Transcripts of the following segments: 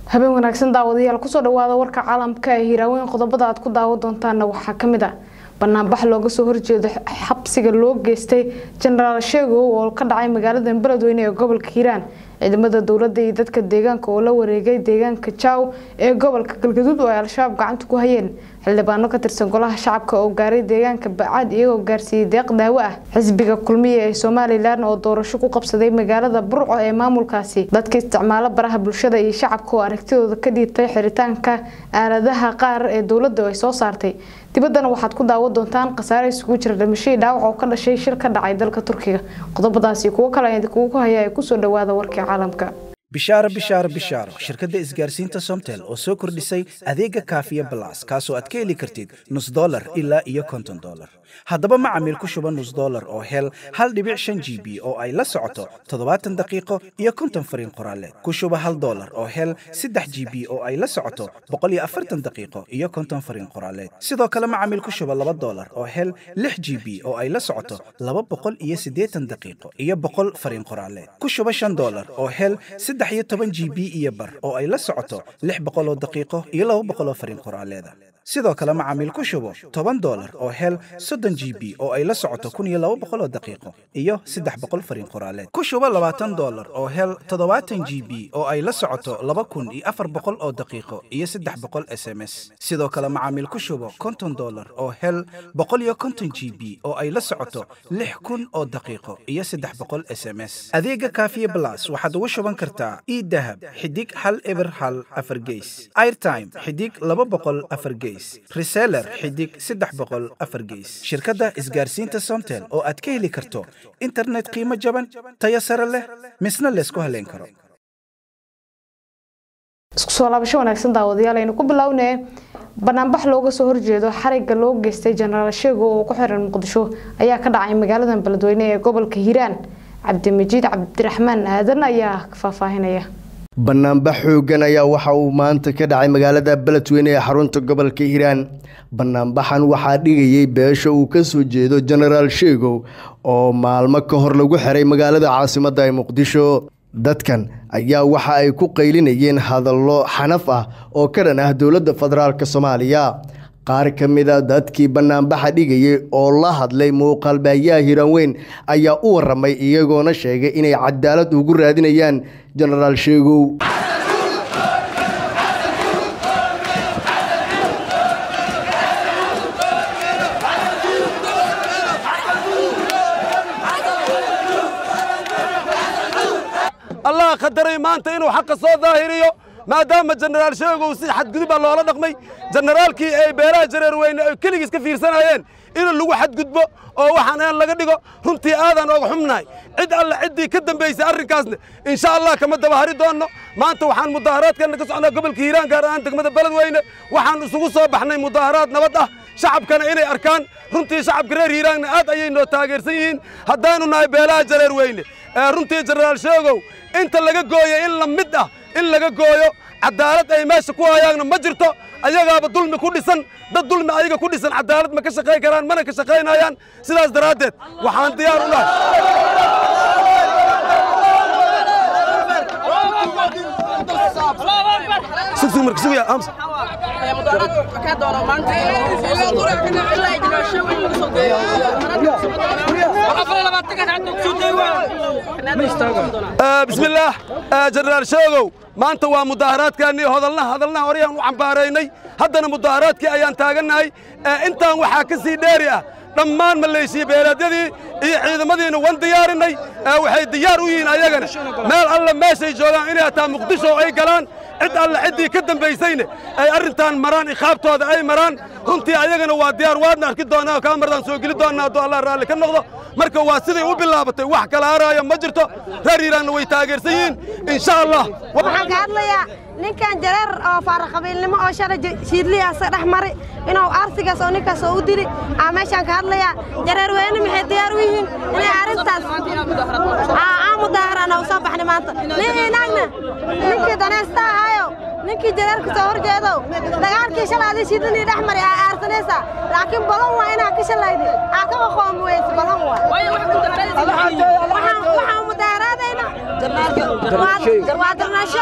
habeen wanaagsan daawadayaal kusoo dhawaada warka caalamka ee hiiraaweyn qodobada aad ku daawan doontaana waxaa kamid ah banaanbax looga soo horjeedo xabsiga loo geystay jenaraal sheegow oo ka dhacay magaalada beledweyne ee gobolka hiiraan ciidamada dowladda iyo dadka deegaanka oo la wareegay deegaanka jaw ee gobolka galgaduud oo ay al-shabaab gacanta ku hayeen xildhibaano ka tirsan golaha shacabka oo gaaray deegaanka bacaad iyagoo gaarsiiyey deeq daawo ah xisbiga kulmiya ee somalilan oo doorasho ku qabsaday magaalada burco ee maamulkaasi dadka isticmaalo baraha bulshada iyo shacabka oo aragtidooda ka dhiibtay xiritaanka aaladaha qaar ee dowladda ay soo saartay dibaddana waxaad ku daawan doontaan khasaare isugu jira dhimashadii dhaawac oo ka dhashay shir ka dhacay dalka turkiga qodobadaasi kuwo kale ayaan idinkugu haya ee kusoo dhawaada warkii caalamka bishaaro bishaaro bishaaro shirkadda isgaarsiinta somtel oo soo kordhisay adeega kaafiya balas kaasoo aad ka heli kartid nus dolar ilaa iyo konton dolar haddaba macamiil ku shuba nus dolar oo hel hal dhibic shan g b oo ay la socoto toddobaatan daqiiqo iyo konton fariin qoraaleed ku shuba hal dolar oo hel saddex g b oo ay la socoto boqol iyo afartan daqiiqo iyo konton fariin qoraaleed sidoo kale macamiil ku shuba laba dolar oo hel lix g b oo ay la socoto laba boqol iyo siddeetan daqiiqo iyo boqol fariin qoraaleed ku shuba shan dolar oo hel saddex iyo toban g b iyo bar oo ay la socoto lix boqol oo daqiiqo iyo laba boqol oo fariin qoraaleeda sidoo kale macaamiil ku shubo toban dolar oo hel soddon g b oo ay la socoto kun iyo laba boqol oo daqiiqo iyo saddex boqol fariin qoraaleed ku shubo labaatan dolar oo hel toddobaatan g b oo ay la socoto laba kun iyo afar boqol oo daqiiqo iyo saddex boqol s m s sidoo kale macaamiil ku shubo konton dolar oo hel boqol iyo konton g b oo ay la socoto lix kun oo daqiiqo iyo saddex boqol s m s adeega kaafiye blas waxaad ugu shuban kartaa idahab xidig hal eber hal afar geys airtime xidig laba boqol afar geys reseller xidig saddex boqol afar geys shirkadda isgaarsiinta somtel oo aad ka heli karto internet qiimo jaban tayo sare leh misna laysku haleyn karo isku soo laabasho wanaagsan daawadayaal aynu ku bilownee banaanbax looga soo horjeedo xariga loo geystay jenaraal sheego oo ku xiran muqdisho ayaa ka dhacay magaalada beledweyne ee gobolka hiiraan cabdimajiid cabdiraxmaan aadan ayaa faahfaahinaya banaanbax xoogan ayaa waxa uu maanta ka dhacay magaalada beledweyne ee xarunta gobolka hiiraan banaanbaxan waxaa dhigayay beesha uu ka soo jeedo jenaraal sheegow oo maalmo ka hor lagu xiray magaalada caasimadda ee muqdisho dadkan ayaa waxa ay ku qaylinayeen hadallo xanaf ah oo ka dhan ah dowladda federaalk soomaaliya qaar ka mid a dadkii banaanbaxa dhigayay oo la hadlay muuqaalbaayaha hiiraanweyn ayaa u waramay iyagoona sheegay inay cadaalad ugu raadinayaan jenaraal sheegow allah khadaray maanta inuu xaqa soo daahiriyo maadaama jenaraal sheegow si xadgudub baa loola dhaqmay jenaraalkii ay beelaha jareer weyne ay keligiis ka fiirsanayeen in lagu xadgudbo oo waxaan aan laga dhigo runtii aadaan ooga xumnahay cid alle ciddii ka dambaysay arrinkaasna insha allah kama daba hari doonno maanta waxaan mudaaharaadkeenna ka socnaa gobolka hiiraan gaar ahaan degmada beledweyne waxaan isugu soo baxnay mudaaharaad nabad ah shacabkana inay arkaan runtii shacabka reer hiiraanna aad ayay noo taageersan yihiin haddaanu nahay beelaha jareer weyne runtii jenaraal sheegow inta laga gooyo in la mid ah in laga gooyo cadaalad ay meesha ku hayaanna ma jirto ayagaaba dulmi ku dhisan dad dulmi ayaga ku dhisan cadaalad ma ka shaqayn karaan mana ka shaqaynayaan sidaas daraaddeed waxaan diyaar u nahay bismillaah jenaraal sheegow maanta waa mudaaharaadkaannii hodalnaha hadalnaha horeyaan u cambaaraynay haddana mudaaharaadkii ayaan taagannahay intaan waxaa ka sii dheeri ah dhammaan maleeshiya beelaadyadii iyo ciidamadiina wan diyaarinay waxay diyaar u yihiin ayagana meel alle meeshay joogaan inay hataa muqdisho ay galaan cid alle ciddii ka dambaysayne ay arrintan maraan ikhaabtooda ay maraan runtii ayagana waa diyaar waadna arki doonaa kaamardaan soo geli doonnaa hadduu allah raalli ka noqdo marka waa siday u bilaabatay wax kala haraaya ma jirto reer hiiraanna way taageersan yihiin insha allah waxaan ka hadlayaa ninkan jareer oo faaraqabiilnimo oo shalay shiidliyaasa dhex mari inuu arsigaas oo ninkaas oo u dili aa meeshaan ka hadlayaa jareer weyne maxay diyaar u yihiin inay arrintaas aa mudaaharaana u soo baxnay maanta nin inaagna ninkii danaysta ahaayo ninkii jareerka soo hor jeedow dagaalkii shalay adii shiidlinii dhex mari aa aarsanaysaa laakiin balan waa inaa ka shalaydi aa ka qaqoomi weyse balan waa waxaan mudaaharaadayna waa darnaasho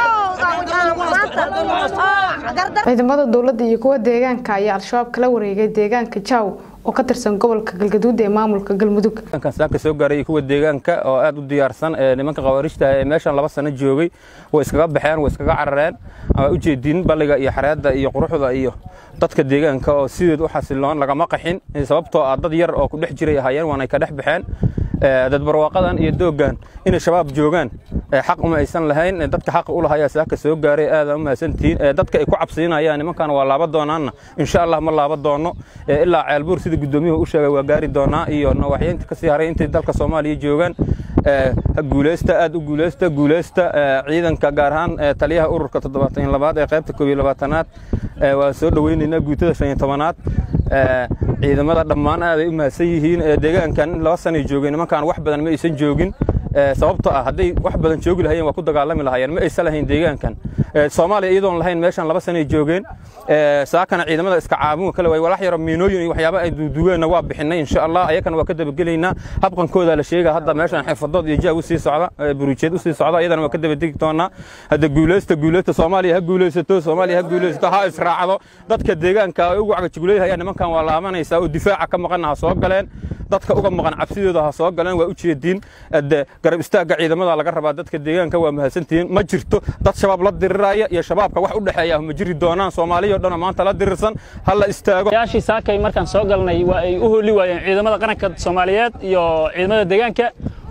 maanta oo gardar ciidamada dowladda iyo kuwa deegaanka ayaa al-shabaab kala wareegay deegaanka jaw oo ka tirsan gobolka galgaduud ee maamulka galmudug kan saaka soo gaaray kuwa deegaanka oo aad u diyaarsan ee nimanka khawaarijta ee meeshan laba sano joogay way iskaga baxeen way iskaga carareen ama u jeedin balliga iyo xareedda iyo quruxda iyo dadka deegaanka oo sideed u xasiloon lagama qaxin sababtoo ah dad yar oo ku dhex jiray ahaayeen waanay ka dhex baxeen dad barwaaqadan iyo dooggan inay shabaab joogaan xaq uma aysan lahayn dadka xaqa u lahayaa saaka soo gaaray aada u mahadsantihiin dadka ay ku cabsiinayaan nimankan waa laaba doonaanna insha allah ma laaba doono ilaa ceelbuur sida guddoomiyuhu u sheegay waa gaari doonaa iyo nawaxyeynta kasii haray intay dalka soomaaliya joogaan ha guuleysta aad u guuleysta guuleysta ciidanka gaar ahaan taliyaha ururka toddobaatan labaad ee qaybta koob iyo labaatanaad waa soo dhoweynaynaa guutada shan iyo tobanaad ciidamada dhammaan aaday u mahadsan yihiin deegaankan laba sanay joogeen nimankan wax badan ma aysan joogin sababtoo ah hadday wax badan joogi lahayeen waa ku dagaalami lahaayeen ma aysan lahayn deegaankan soomaaliya iyadoon lahayn meeshan laba sanay joogeen saakana ciidamada iska caabin kale way walax yaro miinooyin iyo waxyaaba ay duugeenna waa bixinay insha allah ayakana waa ka dabagelaynaa habqankooda la sheega hadda meeshan xirfadood iyo jaag usii socda burujeed usii socda iyadana waa ka dabadegi doonaa hadda guuleysta guuleysta soomaaliya ha guuleysato soomaaliya ha guuleysato ha israacdo dadka deegaanka ay ugu cagajugleeyahayaan nimankan waa laabanaysaa oo difaaca ka maqanna ha soo galeen dadka uga maqan cabsidooda ha soo galeen waa u jeediin garab istaagga ciidamada laga rabaa dadka deegaanka waa mahadsantihiin ma jirto dad shabaab la diriraya iyo shabaabka wax u dhexeeya ma jiri doonaan soomaaliya o dhan maanta la dirirsan ha la istaago yaashii saakay markaan soo galnay waa ay u holi waayeen ciidamada qaranka soomaaliyeed iyo ciidamada deegaanka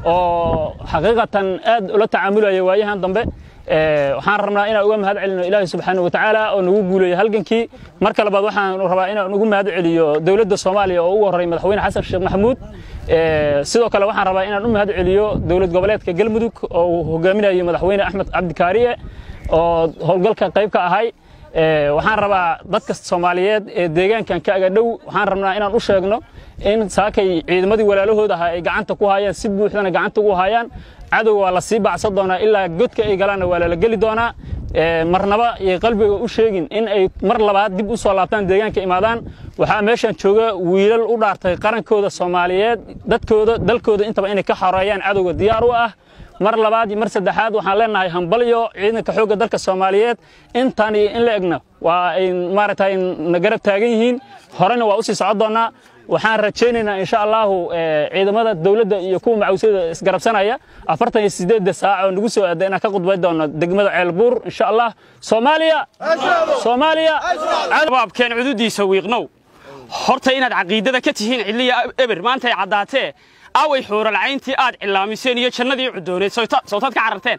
oo xaqiiqatan aad ula tacaamulaya waayahan dambe waxaan rabnaa inaan uga mahad celino ilaahay subxaana wa tacaala oo nagu guuleeyo halgankii marka labaad waxaan rabaa inaan ugu mahad celiyo dowladda soomaaliya oo ugu horreey madaxweyne xasan sheekh maxamuud sidoo kale waxaan rabaa inaan u mahad celiyo dowlad goboleedka galmudug oo uu hogaaminayo madaxweyne axmed cabdikaariye oo howlgalka qayb ka ahay waxaan rabaa dadka soomaaliyeed ee deegaankan ka aga dhow waxaan rabnaa inaan u sheegno in saakay ciidamadii walaalahooda ahaa ay gacanta ku hayaan si buuxdana gacanta ugu hayaan cadow waa la sii bacsan doonaa ilaa godka ay galaanna waa lala geli doonaa marnaba iyo qalbiga u sheegin in ay mar labaad dib u soo laabtaan deegaanka imaadaan waxaa meeshan jooga wiilal u dhaartay qarankooda soomaaliyeed dadkooda dalkooda intaba inay ka xoreeyaan cadowga diyaar u ah mar labaad iyo mar saddexaad waxaan leenahay hambalyo ciidanka xoogga dalka soomaaliyeed intaan iyo in la egna waa ay maaragtay na garab taagan yihiin horena waa usii socon doonaa waxaan rajaynaynaa insha allahu ciidamada dowladda iyo kuwa macawisyada isgarabsanaya afartan iyo sideedda saac oo nagu soo aada inaan ka khudbay doono degmada ceelbuur insha allah soomaaliya soomaaliya shabaabkeen cududiisa wiiqnow horta inaad caqiidada ka tihiin cidliya eber maanta ay caddaatee away xuuralcayntii aad cilaamiseen iyo jannadii cudooneed sawtaad ka cararteen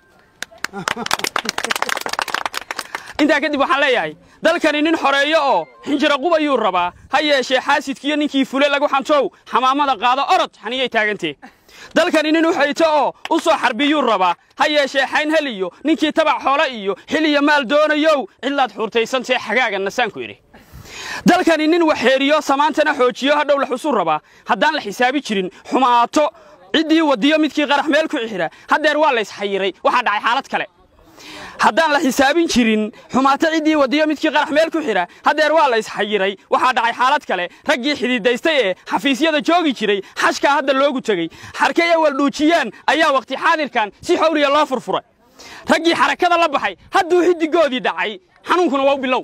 intaa kadib waxaan leeyahay dalkani nin xoreeyo oo xinjira qub ayuu rabaa ha yeeshee xaasidkiiyo ninkii fule lagu xantow xamaamada qaado orod xaniyay taagantee dalkani nin u xayto oo u soo xarbiyuu rabaa ha yeeshee xayn hel iyo ninkii tabac xoole iyo xil iyo maal doonayow cidlaad xuurtaysantee xagaaga nasaanku idhi dalkani nin waxeeriyo samaantana xoojiyo hadhow la xusuu rabaa haddaan la xisaabi jirin xumaato ciddii wadiyo midkii qarax meel ku xira haddeer waa laysxayiray waxaa dhacay xaalad kale haddaan la xisaabin jirin xumaato ciddii wadiyo midkii qarax meel ku xidha haddeer waa la isxayiray waxaa dhacay xaalad kale raggii xididaystay ee xafiisyada joogi jiray xashkaa hadda loogu tegey xarkay awal dhuujiyaan ayaa wakhti xaadirkan si xawliya loo furfuray raggii xarakada la baxay hadduu xidigoodii dhacay xanuunkuna waa u bilow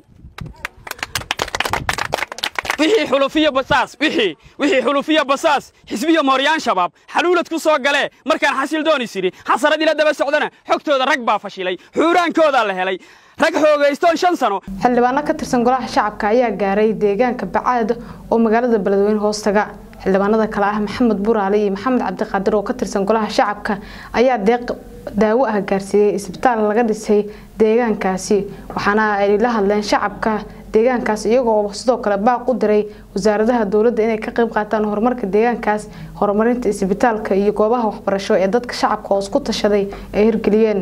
wixii xulufiya basaas wixii wixii xulufiya basaas xisbiya mooryaan shabaab xaluulad ku soo galee markaan xasil doonis idhi xasarad ila daba socdana xogtooda rag baa fashilay xuuraankoodaa la helay rag xoogaystoon shan sano xildhibaano ka tirsan golaha shacabka ayaa gaaray deegaanka bacaad oo magaalada beledweyne hoostaga xildhibaanada kale ah maxamed buraale iyo maxamed cabdiqaadir oo ka tirsan golaha shacabka ayaa deeq daawo ah gaarsiiyey isbitaal laga dhisay deegaankaasi waxaana ay la hadleen shacabka deegaankaas iyagoo sidoo kale baaq u diray wasaaradaha dowladda inay ka qayb qaataan horumarka deegaankaas horumarinta isbitaalka iyo goobaha waxbarasho ee dadka shacabka oo isku tashaday ay hirgeliyeen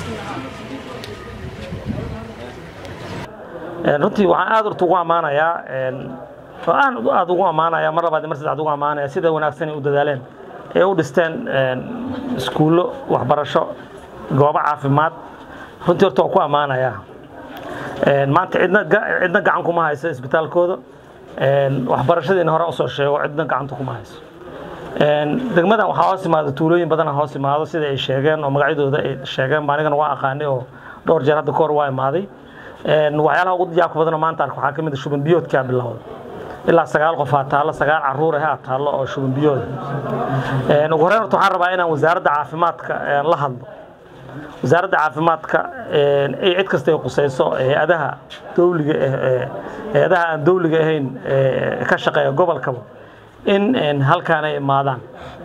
runtii waxaan aad horta ugu ammaanayaa oo aan aad ugu ammaanaya mar labaad mar saddexaad ugu ammaanaya sida wanaagsan ay u dadaaleen ee u dhisteen iskuullo waxbarasho goobo caafimaad runtii horta waan ku ammaanayaa maanta cidna cidna gacan kuma hayso isbitaalkooda waxbarashadiina hore usoo sheego cidna gacanta kuma hayso degmadan waxaa hoos imaado tuulooyin badan hoos imaado sida ay sheegeen oo magacyadooda ay sheegeen ba anigana waa aqaanay oo dhowr jeer hadda kahor waa imaaday waxyaalaha ugu yaabka badanoo maanta arko waxaa ka mid a shuban biyoodkaa bilowda ilaa sagaal qof aa taallo sagaal caruur ah aa taallo oo shuban biyooda ugu horreyn horta waxaan rabaa inaan wasaaradda caafimaadka la hadlo wasaaradda caafimaadka ay cid kasta ay qusayso hay-adaha dowliga hay-adaha aan dowliga ahayn ka shaqeeya gobolkaba in halkaan ay imaadaan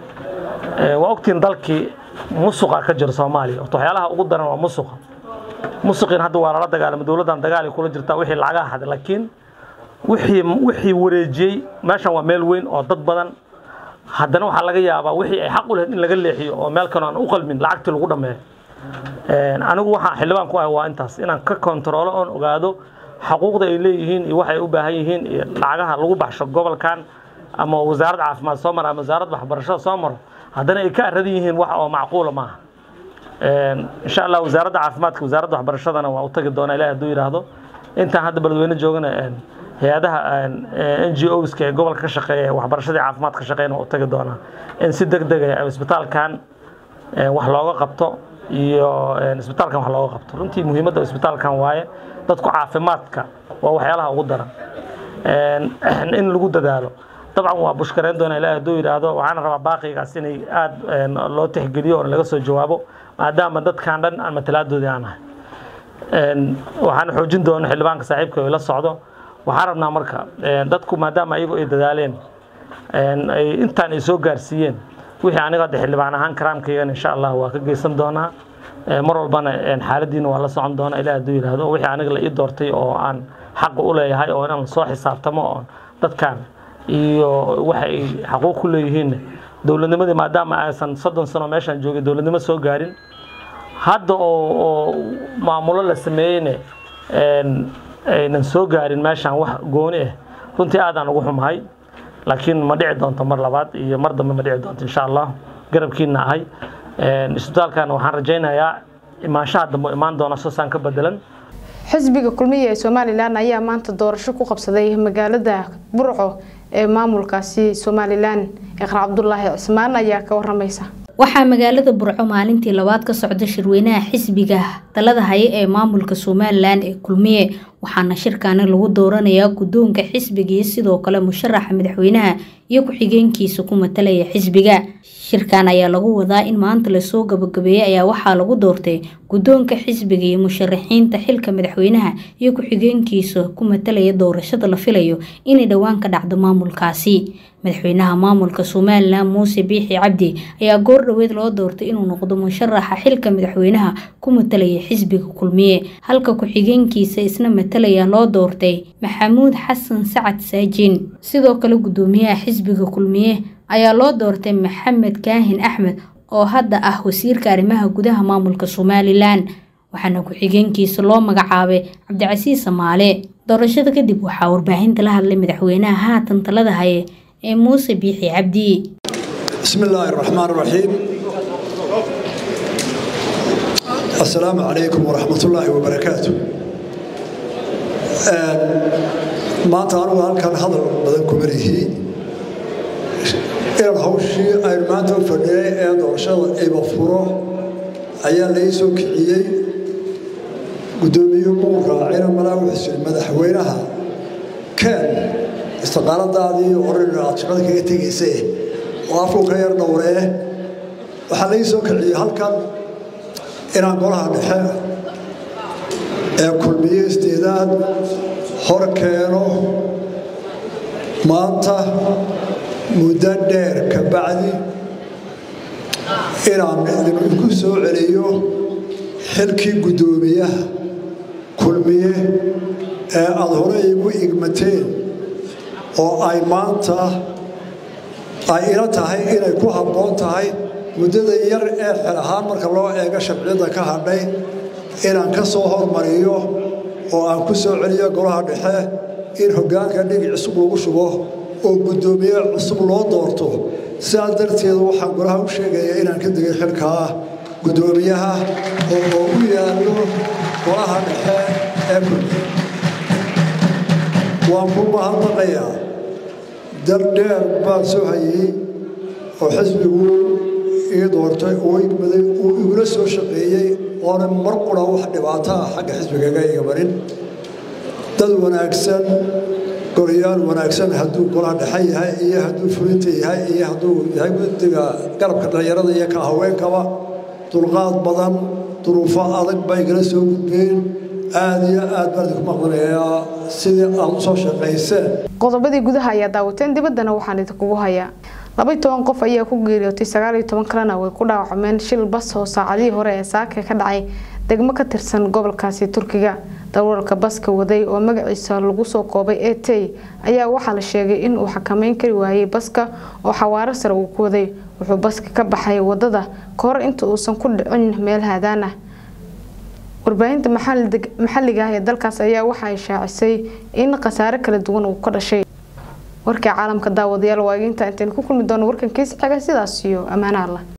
waa ogtiin dalkii musuqa ka jira soomaaliya horta waxyaalaha ugu daran waa musuqa musuqiin hadda waa lala dagaalama dowladdan dagaalay kula jirtaa wixii lacagaha haday laakiin wixii wixii wareejiyey meeshan waa meel weyn oo dad badan haddana waxaa laga yaabaa wixii ay xaq u lahayd in laga leexiyo oo meel kale aan u qalmin lacagtii lagu dhammeeyo anigu waxaan xildhibaan ku ahay waa intaas inaan ka kontaroolo oon ogaado xaquuqda ay leeyihiin iyo waxay u baahan yihiin iyo lacagaha lagu baxsho gobolkan ama wasaaradda caafimaad soo maro ama wasaaradda waxbarashada soo maro haddana ay ka aradan yihiin wax oo macquula maaha insha allah wasaaradda caafimaadka wasaaradda waxbarashadana waa u tagi doonaa ilahi hadduu yidhaahdo intaan hadda beledweyne joogana hay-adaha n g oska ee gobolka ka shaqeeya waxbarashadii caafimaad ka shaqeeyana waa u tagi doonaa in si deg deg ah isbitaalkan wax looga qabto iyo isbitaalkan wax looga qabto runtii muhiimadda isbitaalkan waaye dadku caafimaadka waa waxyaalaha ugu daran in lagu dadaalo dabcan waa bushkareyn doona ilahi hadduu yidhaahdo waxaana rabaa baaqigaas inay aada loo tixgeliyo oo laga soo jawaabo maadaama dadkan dhan aan matalaaddoodii aan ahay waxaan xoojin doona xildhibaanka saaxiibka ay la socdo waxaan rabnaa marka dadku maadaama ayagu ay dadaaleen ay intaan ay soo gaarsiiyeen wixii aniga hadda xildhibaan ahaan karaamkaygana insha allah waa ka geysan doonaa mar walbana xaaladiina waa la socon doonaa ilahi hadduu yidhaahdo wixii aniga la ii doortay oo aan xaqa u leeyahay oo inaan soo xisaabtamo oo dadkan iyo waxa ay xaquuq ku leeyihiin dowladnimadii maadaama aysan soddon sano meeshaan joogay dowladnimo soo gaarin hadda oo maamulo la sameeyeyne aynan soo gaarin meeshaan wax gooni ah runtii aadaan ugu xumahay laakiin ma dhici doonto mar labaad iyo mar dambe ma dhici doonto insha allah garabkiina ahay isbitaalkan waxaan rajaynayaa imaanshaha dambe imaan doona soosaan ka bedelan xisbiga kulmiya ee somalilan ayaa maanta doorasho ku qabsaday magaalada burco ee maamulkaasi somalilan iqra cabdulaahi cismaan ayaa ka waramaysa waxaa magaalada burco maalintii labaad ka socda shirweynaha xisbiga talada haye ee maamulka somalilan ee kulmiye waxaana shirkaani lagu dooranayaa guddoonka xisbiga iyo sidoo kale musharaxa madaxweynaha iyo ku-xigeenkiisa ku matalaya xisbiga shirkan ayaa lagu wadaa in maanta lasoo gabagabeeyey ayaa waxaa lagu doortay guddoonka xisbiga iyo musharaxiinta xilka madaxweynaha iyo ku-xigeenkiisa ku matalaya doorashada la filayo inay dhowaan ka dhacdo maamulkaasi madaxweynaha maamulka somalilan muuse biixi cabdi ayaa goor dhoweed loo doortay inuu noqdo musharaxa xilka madaxweynaha ku matalaya xisbiga kulmiye halka ku-xigeenkiisa isna matalaya loo doortay maxamuud xasan sacad saajin sidoo kale guddoomiyaha xisbiga kulmiye ayaa loo doortay maxamed kaahin axmed oo hadda ah wasiirka arrimaha gudaha maamulka somalilan waxaana ku-xigeenkiisa loo magacaabay cabdicasiis samaale doorashada kadib waxaa warbaahinta la hadlay madaxweynaha haatan talada haye ee muuse biixi cabdi بسم الله الرحمن الرحيم السلام عليكم ورحمة الله وبركاته maanta anugu halkan hadal badan kuma lihi inaan hawshii aynu maanta u fadhiyay ee doorashada iba furo ayaa lai soo kiciyey guddoomiyuhu muu raacina malaa wuxuu siri madaxweynaha keen istiqaaladaadii oran aad shaqada kaga tegaysa oo afku ka yar dhowree waxaa lai soo kiciyey halkan inaan golaha dhexe ee kulmiye isdeedaad hor keeno maanta muddo dheer ka bacdi inaan idinku soo celiyo xilkii guddoomiyaha kulmiye ee aada hore igu igmateen oo ay maanta ay ila tahay inay ku habboon tahay muddada yar ee xel ahaan marka loo eego sharciyadda ka hadhay inaan ka soo hormariyo oo aan ku soo celiyo golaha dhexe in hoggaanka dhigi cusub lagu shubo oo guddoomiye cusub loo doorto sidaas darteed waxaan golaha u sheegaya inaan ka degay xilkaa guddoomiyaha oo u yaallo golaha dhexe ee kulmiye waan ku mahadnaqayaa dal dheer baan soo hayey oo xisbigu ii doortay oo igmaday uu igula soo shaqeeyey oona mar qura wax dhibaato ah xagga xisbigaga iga marin dad wanaagsan golayaal wanaagsan hadduu gola dhexe yahay iyo hadduu fulinta yahay iyo hadduu yahay guddiga garabka dhallinyarada iyo ka haweenkaba dulqaad badan duruufo adag bay igala soo gudbeen aada iyo aad baan idinku maqlanayaa sidii aad u soo shaqayseen qodobadii gudaha ayaa daawateen dibaddana waxaan idinkugu hayaa laba iyo toban qof ayaa ku geeriyootay sagaal iyo toban kalena way ku dhaawacmeen shil bas oo saacadihii hore ee saaka ka dhacay degmo ka tirsan gobolkaasi turkiga darawalka baska waday oo magaciisa lagu soo koobay e t ayaa waxaa la sheegay in uu xakameyn kari waayey baska oo xawaaro sare uu ku waday wuxuu baska ka baxay wadada kahor inta uusan ku dhicin meel haadaan ah warbaahinta maxalliga ah ee dalkaas ayaa waxa ay shaacisay in khasaare kala duwan uu ka dhashay warkii caalamka daawadayaal waageynta intaynu ku kulmi doono warkan kiis xiga sidaas iyo ammaana allah